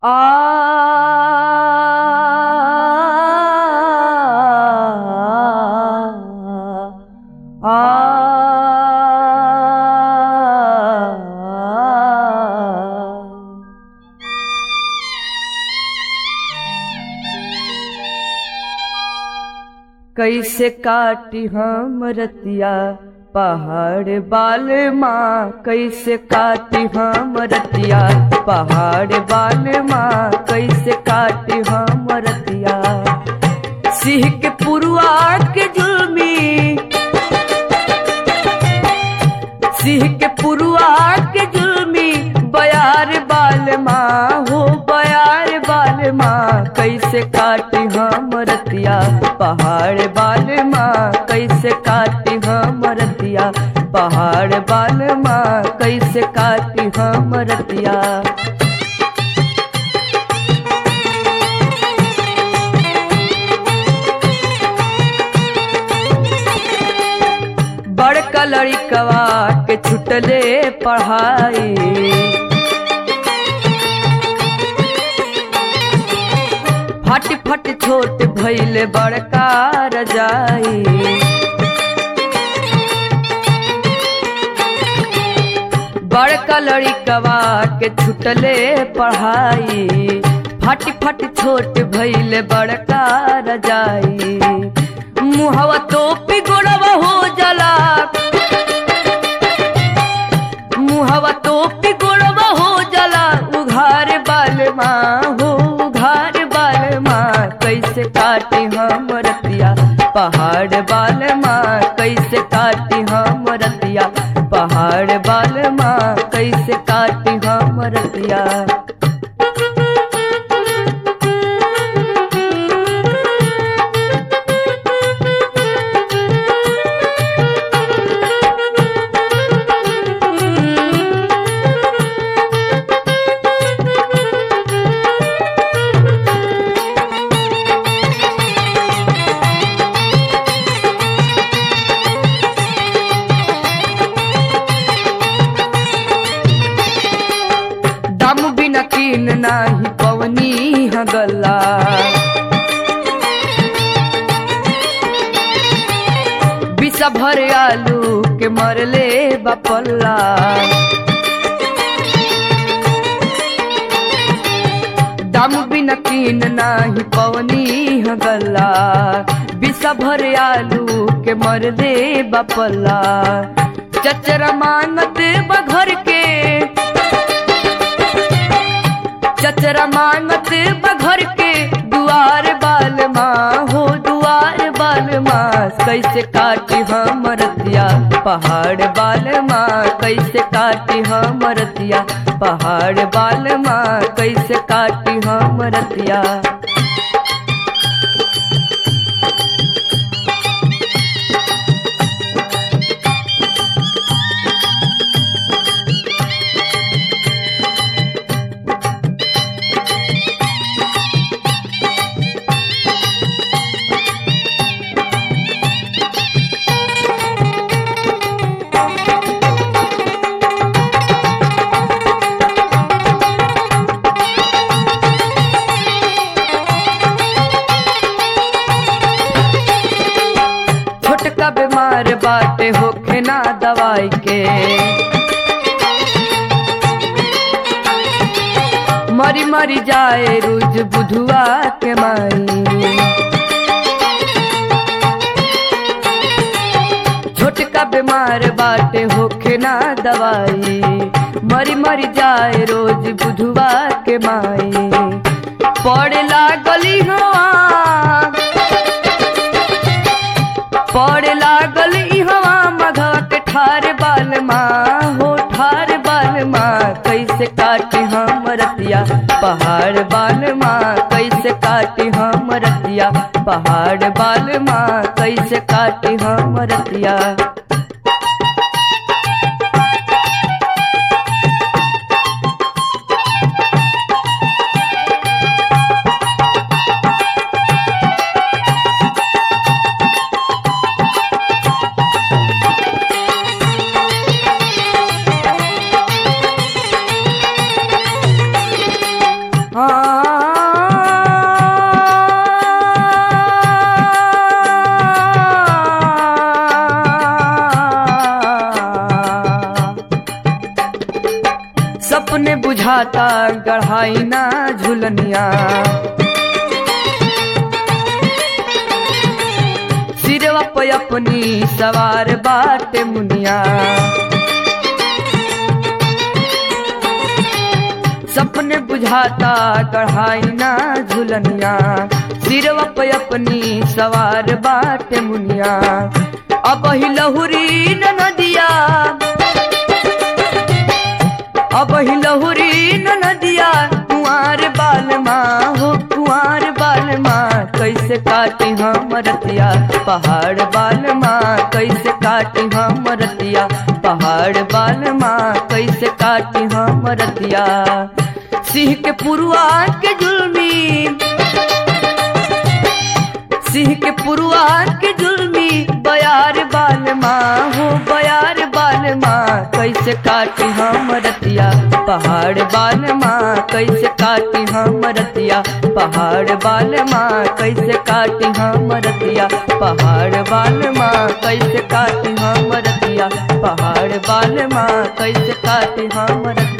कैसे काटी हम रतिया पहाड़ बाल माँ कैसे काटी हम रतिया पहाड़ बाल माँ कैसे काटी हम रतिया सिंह के पुरुआ के जुल्मी सिंह के पुरुआ के जुल्मी बयार बाल माँ हो बयार बाल माँ कैसे काटी हम रतिया पहाड़ बाल माँ कैसे काटी हम रतिया पहाड़ बाल माँ कैसे काटी हम रतिया बड़का लड़िकवा के छुटले पढ़ाई फट फट छोट भैले बड़का रजाई बड़का लड़िकवा के छुटले पढ़ाई फट फट छोट भैले बड़का रजाई मुहवा तो पिगोड़वा हो जला मुहवा तो पिगोड़वा हो जला उघार बाल माँ हो उघार बाल माँ कैसे काटी हम रतिया पहाड़ बाल माँ कैसे काटी हम रतिया पहाड़ बाल माँ कैसे काटी हम रतिया दम बिना कीन नाही पवनी हगला बिसा भर आलू के मरले बपल्ला दम बिना कीन नाही पवनी हगला बिसा भर आलू के मरले बपल्ला चचरा मांगत बघर के चचरा मांगत बघर के दुआर बाल माँ हो दुआर बाल माँ कैसे काटी हम रतिया पहाड़ बाल माँ कैसे काटी हम रतिया पहाड़ बाल माँ कैसे काटी हम रतिया छोटका बीमार बाटे होखे ना दवाई के मरी मरी जाए रोज बुधुआ के माई छोटका बीमार बाटे होखे ना दवाई मरी मरी जाए रोज बुधुआ के माई पड़े लागली हवा पड़ लागल इहवा मघा के ठार बाल माँ हो ठार बाल माँ कैसे काटी हम रतिया पहाड़ बाल माँ कैसे काटी हम रतिया पहाड़ बाल माँ कैसे काटी हम रतिया हाँ बुझाता गढ़ाई ना झुलनिया सिरवा पे अपनी सवार बाटे मुनिया सपने बुझाता गढ़ाई ना झुलनिया सिरवा पे अपनी सवार बाटे मुनिया अब ही लहुरी न नदिया अब ही लहुरी न नदिया कुंवर बाल माँ हो कुंवर बाल माँ कैसे काटी हम रतिया पहाड़ बाल माँ कैसे काटी हम रतिया पहाड़ बाल माँ कैसे काटी हम रतिया सिंह के पुरुआ के जुल्मी सिंह के पुरुआ के जुल्मी बयार बाल माँ हो बयार बाल माँ कैसे काटी हम रतिया पहाड़ बाल माँ कैसे काटी हम रतिया पहाड़ बाल माँ कैसे काटी हम रतिया पहाड़ बाल माँ कैसे काटी हम रतिया पहाड़ बाल माँ कैसे काटी हम रतिया